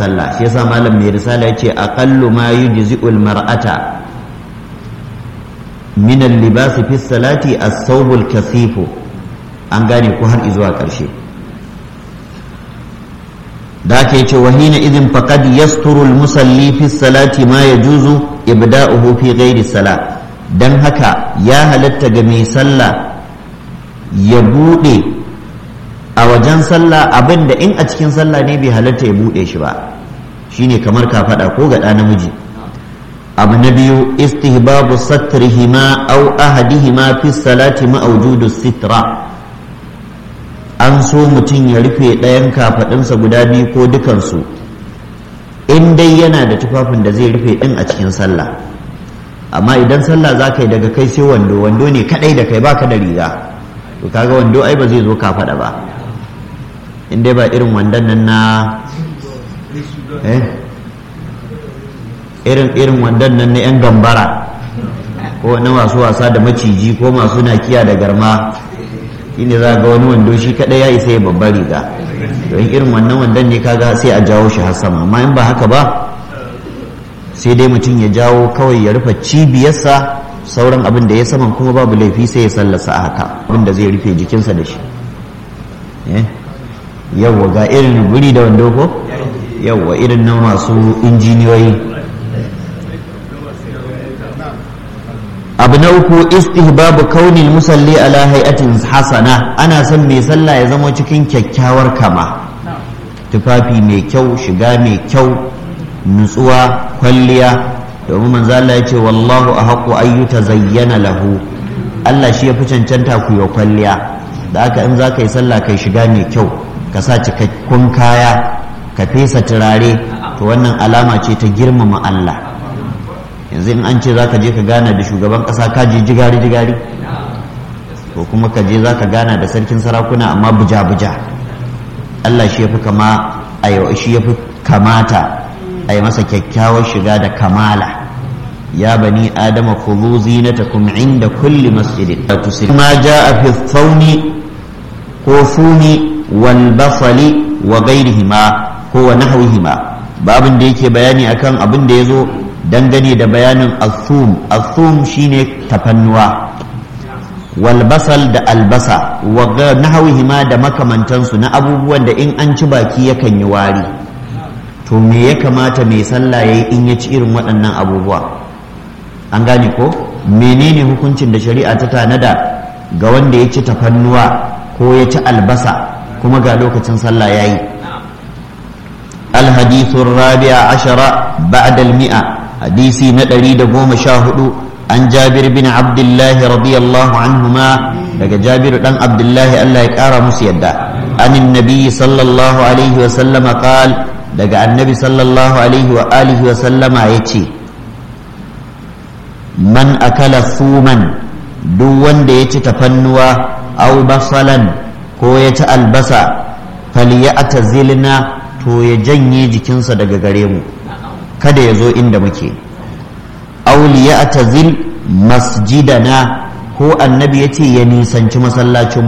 sallah shi yasa malam mai risala yace aqallu ma yujzi'ul mar'ata min al-libas fi salati as-thawbul kasifu an gane ko har zuwa ƙarshe da ake ce wahina idin faqad yasturu al-musalli fi salati ma yajuzu ibda'uhu fi ghairi salat dan haka ya halatta ga mai sallah ya bude a wajen sallah abinda in a cikin sallah ne bai halatta ya bude shi ba shine kamar ka faɗa ko ga ɗa namiji abu na biyu istihbabu satrihima aw ahadihima fi salati ma wujudu sitra an so mutum ya rufe ɗayan kafaɗinsa guda biyu ko dukansu in dai yana da tufafin da zai rufe ɗin a cikin sallah amma idan sallah za ka yi daga kai sai wando wando ne kaɗai da kai baka da riga to kaga wando ai ba zai zo kafaɗa ba in dai ba irin wandon nan na eh irin irin wandon nan na 'yan gambara ko na masu wasa da maciji ko masu nakiya da garma shine za ga wani wando shi kadai ya isa ya babbar riga don irin wannan wandon ne kaga sai a jawo shi har sama amma in ba haka ba sai dai mutum ya jawo kawai ya rufe cibiyarsa sauran abin da ya saman kuma babu laifi sai ya sallasa a haka abin da zai rufe jikinsa da shi yawwa ga irin guri da wando ko yawwa irin na masu injiniyoyi abu na uku istihbabu kaunil musalli ala hay'atin hasana ana son mai sallah ya zama cikin kyakkyawar kama tufafi mai kyau shiga mai kyau nutsuwa kwalliya domin manzo Allah ya ce wallahu ahqqu ayyuta zayyana lahu Allah shi ya fi cancanta ku yi kwalliya da haka in za ka yi sallah kai shiga mai kyau ka sa cikakkun kaya ka fesa turare to wannan alama ce ta girmama Allah yanzu in an ce za ka je ka gana da shugaban ƙasa ka je jigari jigari to kuma ka je za ka gana da sarkin sarakuna amma buja buja Allah shi ya fi kama a shi ya fi kamata a yi masa kyakkyawar shiga da kamala ya bani adama khudhu zinatakum inda kulli masjidin ma jaa fi thawni ko funi wal basali wa ghairihima ko wa nahwihima babin da yake bayani akan abin da yazo dangane da bayanin asum asum shine tafannuwa walbasal da albasa wa nahawihima da makamantansu na abubuwan da in an ci baki yakan yi wari to me ya kamata mai sallah yayi in ya ci irin waɗannan abubuwa an gane ko menene hukuncin da shari'a ta tanada ga wanda ya ci tafannuwa ko ya ci albasa kuma ga lokacin sallah yayi الحديث الرابع عشر بعد المئة حديثي ندري دقوم شاهدوا عن جابر بن عبد الله رضي الله عنهما لك جابر بن عبد الله الله يكارى مسيدا عن النبي صلى الله عليه وسلم قال لك النبي صلى الله عليه وآله وسلم يتي من أكل ثوما دون ديت تفنوا أو بصلا ko ya ci albasa falyatazilna to ya janye jikinsa daga gare mu kada ya zo inda muke auliya tazil masjidana ko annabi ya ce ya nisanci masallacin